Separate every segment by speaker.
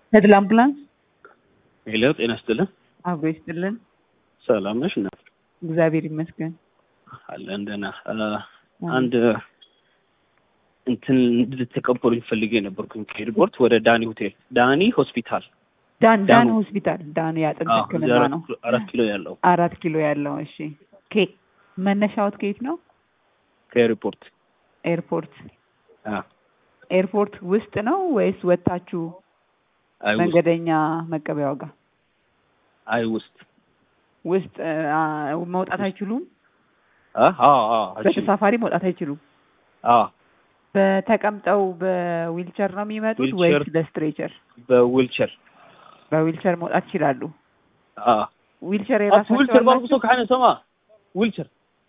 Speaker 1: ተድላ አምቡላንስ
Speaker 2: ሄሎ፣ ጤና ይስጥልን።
Speaker 1: አብሮ ይስጥልን።
Speaker 2: ሰላም ነሽ? እና
Speaker 1: እግዚአብሔር ይመስገን።
Speaker 2: አለን ደህና። አንድ እንትን እንድትቀበሉኝ ፈልጌ ነበርኩኝ ከኤርፖርት ወደ ዳኒ ሆቴል፣ ዳኒ ሆስፒታል።
Speaker 1: ዳን ዳን
Speaker 2: ዳኑ-
Speaker 1: ሆስፒታል ዳን የአጥንት
Speaker 2: አዎ፣
Speaker 1: ሕክምና
Speaker 2: እዚህ አራት
Speaker 1: ነው።
Speaker 2: ኪሎ- አራት ኪሎ ያለው
Speaker 1: አራት ኪሎ ያለው። እሺ ኬ መነሻዎት ከየት ነው?
Speaker 2: ከኤርፖርት
Speaker 1: ኤርፖርት
Speaker 2: አ
Speaker 1: ኤርፖርት ውስጥ ነው ወይስ ወታችሁ
Speaker 2: አይ ውስጥ
Speaker 1: መንገደኛ መቀበያው ጋር
Speaker 2: አይ ውስጥ
Speaker 1: ውስጥ አ፣ መውጣት አይችሉም?
Speaker 2: አ አ አ እሺ
Speaker 1: በተሳፋሪ መውጣት አይችሉም።
Speaker 2: አ
Speaker 1: በተቀምጠው በዊልቸር ነው የሚመጡት
Speaker 2: ዊልቸር።
Speaker 1: ወይስ በስትሬቸር?
Speaker 2: በዊልቸር
Speaker 1: በዊልቸር መውጣት ይችላሉ።
Speaker 2: አ
Speaker 1: ዊልቸር
Speaker 2: አት
Speaker 1: የራሳቸው
Speaker 2: ዊልቸር ባልኩ
Speaker 1: አላቸው?
Speaker 2: ሰው ከሓነ ሰማ ዊልቸር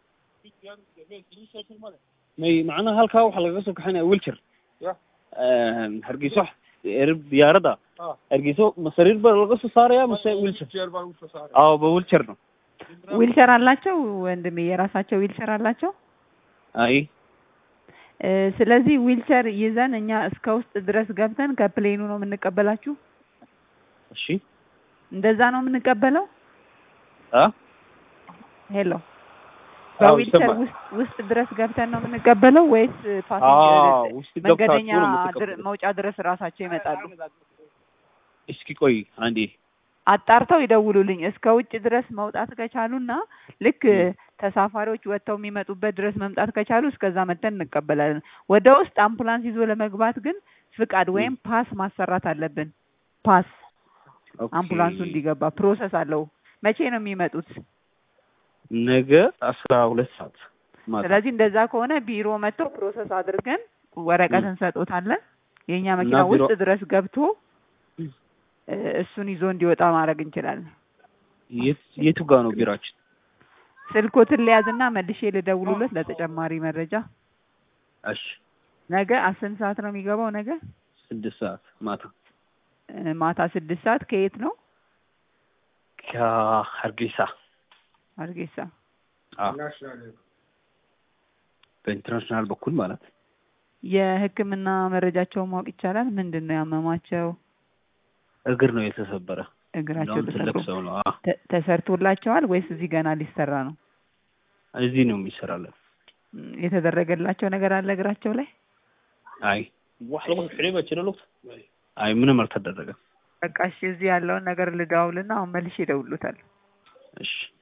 Speaker 2: may macnaha halkaa waxaa lagaga soo kaxaynaya wheelchair hargeyso erb diyaarada hargeyso ma sariir ba laga soo saaraya mase wheelchair አዎ በዊልቸር ነው
Speaker 1: ዊልቸር አላቸው ወንድሜ፣ የራሳቸው ዊልቸር አላቸው።
Speaker 2: አይ
Speaker 1: እ፣ ስለዚህ ዊልቸር ይዘን እኛ እስከ ውስጥ ድረስ ገብተን ከፕሌኑ ነው የምንቀበላችሁ።
Speaker 2: እሺ
Speaker 1: እንደዛ ነው የምንቀበለው።
Speaker 2: አ
Speaker 1: ሄሎ፣
Speaker 2: አዎ
Speaker 1: በዊልቸር
Speaker 2: ይሰማል
Speaker 1: ውስጥ ውስጥ ድረስ ገብተን ነው የምንቀበለው ወይስ
Speaker 2: አዎ
Speaker 1: ፓሰንጀር
Speaker 2: ውስጥ ገብታችሁ
Speaker 1: መንገደኛ
Speaker 2: ነው
Speaker 1: ድር-
Speaker 2: የምትቀበሉት
Speaker 1: መውጫ ድረስ ራሳቸው ይመጣሉ?
Speaker 2: እስኪ ቆይ አንዴ
Speaker 1: አጣርተው ይደውሉልኝ። እስከ ውጭ ድረስ መውጣት ከቻሉና ልክ ተሳፋሪዎች ወጥተው የሚመጡበት ድረስ መምጣት ከቻሉ እስከዛ መተን እንቀበላለን። ወደ ውስጥ አምቡላንስ ይዞ ለመግባት ግን ፍቃድ ወይም ፓስ ማሰራት አለብን። ፓስ
Speaker 2: ኦኬ።
Speaker 1: አምቡላንሱ እንዲገባ ፕሮሰስ አለው። መቼ ነው የሚመጡት?
Speaker 2: ነገ አስራ ሁለት ሰዓት ማታ
Speaker 1: ስለዚህ እንደዛ ከሆነ ቢሮ መጥተው ፕሮሰስ አድርገን ወረቀት እንሰጦታለን። የእኛ መኪና
Speaker 2: እና ቢሮ-
Speaker 1: ውስጥ ድረስ ገብቶ እ፣ እሱን ይዞ እንዲወጣ ማድረግ እንችላለን።
Speaker 2: የት- የቱ ጋር ነው ቢራችን?
Speaker 1: ስልኮትን ሊያዝና መልሼ ልደውሉለት ለተጨማሪ መረጃ።
Speaker 2: እሺ
Speaker 1: ነገ አስንት ሰዓት ነው የሚገባው? ነገ
Speaker 2: ስድስት ሰዓት ማታ
Speaker 1: እ፣ ማታ ስድስት ሰዓት ከየት ነው?
Speaker 2: ከሀርጌሳ
Speaker 1: አርጌሳ።
Speaker 2: አዎ በኢንተርናሽናል በኩል ማለት ነው።
Speaker 1: የሕክምና መረጃቸውን ማወቅ ይቻላል? ምንድን ነው ያመማቸው?
Speaker 2: እግር ነው የተሰበረ።
Speaker 1: እግራቸው
Speaker 2: እንደውም ትልቅ
Speaker 1: ተሰብሮ
Speaker 2: ሰው ነው። አዎ
Speaker 1: ተ- ተሰርቶላቸዋል ወይስ እዚህ ገና ሊሰራ ነው?
Speaker 2: እዚህ ነው የሚሰራለን።
Speaker 1: ም፣ የተደረገላቸው ነገር አለ እግራቸው ላይ?
Speaker 2: አይ አይ ምንም አልተደረገም።
Speaker 1: በቃ እሺ፣ እዚህ ያለውን ነገር ልደዋውልና አሁን መልሼ እደውልሎታል።
Speaker 2: እሺ